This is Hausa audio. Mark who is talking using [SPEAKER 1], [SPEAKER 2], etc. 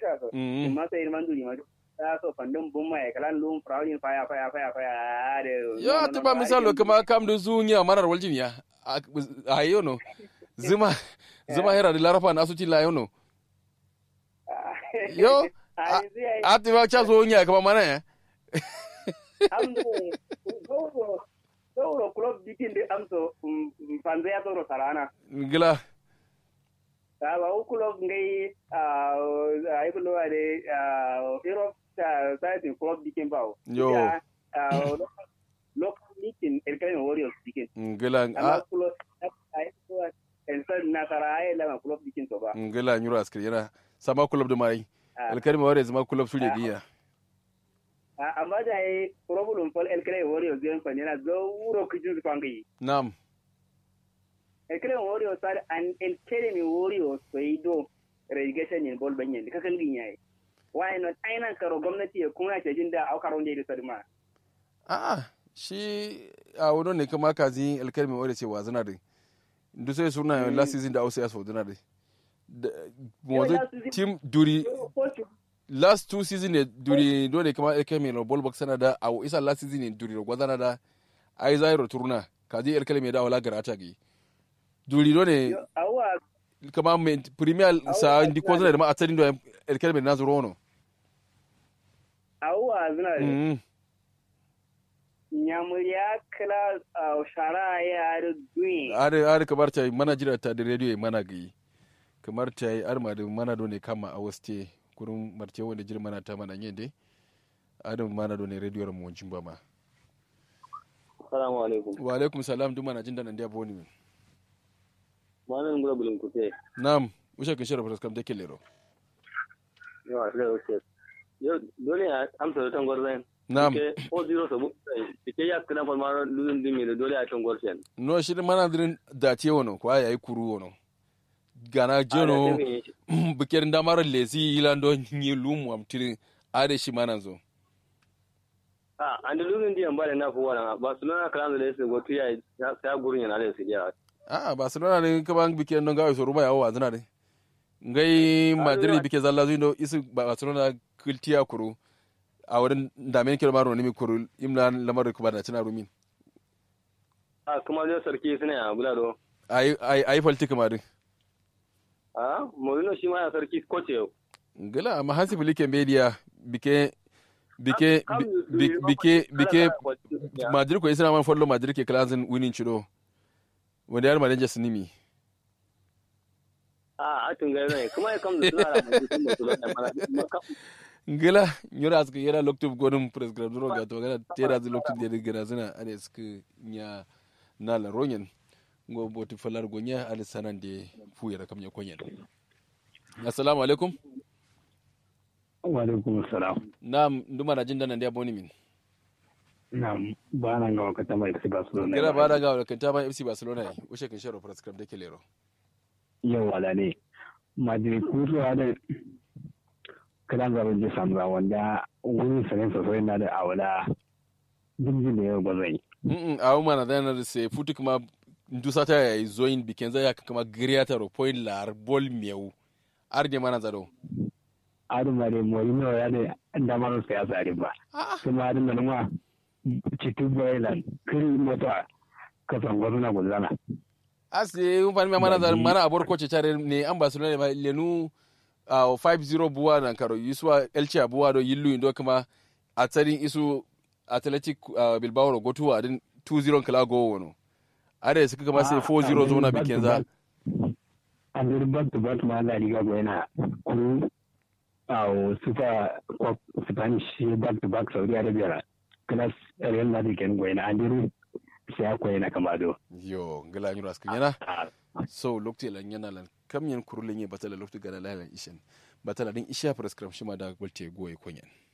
[SPEAKER 1] sha so
[SPEAKER 2] Mm.
[SPEAKER 1] ma sai man duri ma ta so fandin bun mai kalan lum fraudin faya faya faya faya da
[SPEAKER 2] ya tuba misalo kama kam da zunya manar waljin ya a yono zuma zuma hera da larafa na asuci la yono yo
[SPEAKER 1] ai zai
[SPEAKER 2] a ti ba cha zunya kama mana ya
[SPEAKER 1] amdo gauro gauro club dikin de amso fanze ya toro sarana
[SPEAKER 2] gila
[SPEAKER 1] ta ba u club ngai a ai kulo ade europe ta ta tin club dikin bawo
[SPEAKER 2] Yo.
[SPEAKER 1] Ya, ah, local dikin el kai warriors dikin
[SPEAKER 2] gila
[SPEAKER 1] amma
[SPEAKER 2] a
[SPEAKER 1] club ai ko el san nasara ai la club dikin to ba
[SPEAKER 2] gila nyuro askir yana sama club da mai
[SPEAKER 1] Ah.
[SPEAKER 2] alkalmi ware zama club su giya
[SPEAKER 1] Ah, amma da ai problem fol el kai warriors gen fa ne na zo wuro kijin su fangi
[SPEAKER 2] nam
[SPEAKER 1] el kai warriors sar an el kai warriors so ido relegation in bol banyen ka kan ginya why not aina karo gwamnati ya kuma ke jin da aukaro ne da sadma
[SPEAKER 2] a shi a wani ne kama kazi alkalmi ware ce wazana da duk sai suna last season da ausa ya sau duna da wanzu
[SPEAKER 1] last season-
[SPEAKER 2] team duri last two season ne duri dole kama alkalmi na ball box sana da a isa last season ne duri gwazana da ai zai roturna kazi alkalmi da wala garata gi duri dole
[SPEAKER 1] awa
[SPEAKER 2] kama mai premier sa ndi ko zana da ma a tsarin da alkalmi na zuro no
[SPEAKER 1] awa zuna
[SPEAKER 2] Mm.
[SPEAKER 1] nyamuriya kala ah, shara ya da duin
[SPEAKER 2] are are kamar ta mana jira ta da radio mana gi kamar ta yi arma da mana do ne kama a waste kurun marce wanda jira mana ta mana yende adam mana do ne radio mu wancin ba ma
[SPEAKER 3] Assalamu alaikum.
[SPEAKER 2] wa alaikum salam duk mana jin da nan da boni min
[SPEAKER 3] Malam gura bulin kuke.
[SPEAKER 2] nam usha kin shira faras kam da lero
[SPEAKER 3] Yawa sai wuce. Yau dole a amsa da tangwar zai.
[SPEAKER 2] nam
[SPEAKER 3] Ke o zero sabu. Ke ya kana fa mara lulun dimi da dole a tangwar sen.
[SPEAKER 2] no shi mana dirin da ce wono ko ya yi kuru wono gana jeno bikirin da mara lesi ilando ni lumu am tirin are shi mana zo
[SPEAKER 3] Ah, an da lulun diyan ba da na fuwa na ba su nuna kalan da su gotu ya ya gurin yana da su ya.
[SPEAKER 2] a barcelona ne kaman bike non gawe so ruba yawo wazina ne ngai madrid bike zalla zuindo isu barcelona kultiya kuru a wurin damen kilo maro nimi kuru imla lamar kuma da cina rumin
[SPEAKER 3] Ah, kuma zai sarki suna ya bula do.
[SPEAKER 2] ai ai ai falti kuma din
[SPEAKER 3] Ah, Mourinho shi ma ya sarki koce yau.
[SPEAKER 2] ngala amma hansi filike media bike bike bi- bike bike madrid ko isra man follow madrid ke clans winning chiro wanda yar manager sinimi
[SPEAKER 3] Ah, a tun gari ne. Kuma ya kam da suna da mutum da su da mana.
[SPEAKER 2] ngala nyora aska yera loktub godum prescribe duro ga to gana tera zu loktub de gana zina ane sk nya na la ronyen ngo boti falar gonya ale sanan de fu yara kam nya konyen assalamu alaikum
[SPEAKER 4] wa alaikum salam
[SPEAKER 2] nam nduma na jinda nan dia boni min
[SPEAKER 4] na ba nan ga wakata mai FC Barcelona
[SPEAKER 2] kira ba da ga kan ta ba FC Barcelona yi ushe kan sharo prescribe de kelero
[SPEAKER 4] yau wala ne Madrid kuto da kadan ga je samra wanda wurin sanin sosai na da awala jinjin da yau gwazai
[SPEAKER 2] mm a uma na dana se futu kuma ndusa ta ya zoin bikenza ya kama griata ro point lar bol meu arde mana zado
[SPEAKER 4] adin ma da Mourinho ya da damar sai ya sare ba kuma adin nan ma cikin Bayern kiri mota ka san gwazana gwazana
[SPEAKER 2] ase un fani mana da mana abor ko ce tare ne an barcelona ba lenu a 5-0 buwa nan karo yuswa elche buwa do yillu indo kuma a tsarin isu athletic uh, bilbao ro gotuwa din 2-0 kala go wono are suka kama sai 4-0 zo na bikin za
[SPEAKER 4] an zuri back to back ma la liga go yana kuru a super cup spanish back to back saudi arabia class real madrid ken go yana an zuri sai ko yana kama do
[SPEAKER 2] yo ngala nyuro askin yana so lokti lan yana lan kam yan kurulin ye batala lokti gana lalan ishen batala din isha prescription ma da golte goye konyen